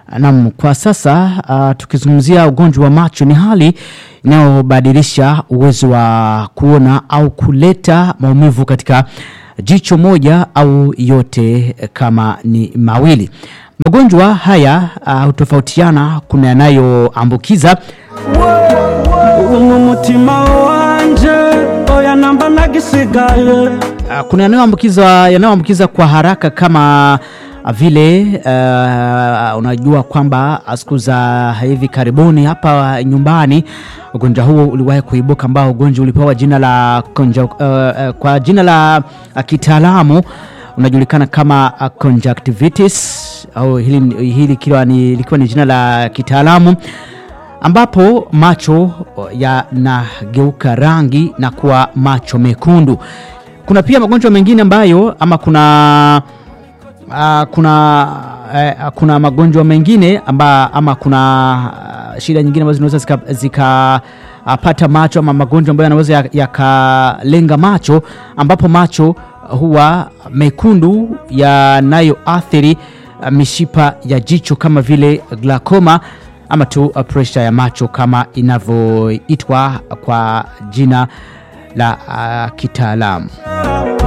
Naam, kwa sasa uh, tukizungumzia ugonjwa wa macho ni hali inayobadilisha uwezo wa kuona au kuleta maumivu katika jicho moja au yote kama ni mawili. Magonjwa haya uh, hutofautiana, kuna yanayoambukiza mu mutima wanje oya namba nagisigaye Uh, kuna yanayoambukiza yanayoambukiza kwa haraka kama uh, vile uh, unajua kwamba siku za hivi karibuni hapa nyumbani ugonjwa huo uliwahi kuibuka ambao ugonjwa ulipewa jina la konja, uh, uh, kwa jina la uh, kitaalamu unajulikana kama uh, conjunctivitis au hili, hili likiwa ni, likiwa ni jina la kitaalamu ambapo macho yanageuka rangi na kuwa macho mekundu. Kuna pia magonjwa mengine ambayo ama kuna uh, kuna uh, kuna magonjwa mengine amba, ama kuna uh, shida nyingine ambazo zinaweza zikapata zika, uh, macho ama magonjwa ambayo yanaweza yakalenga macho ambapo macho huwa mekundu yanayoathiri uh, mishipa ya jicho kama vile glaucoma ama tu uh, pressure ya macho kama inavyoitwa kwa jina la uh, kitaalamu.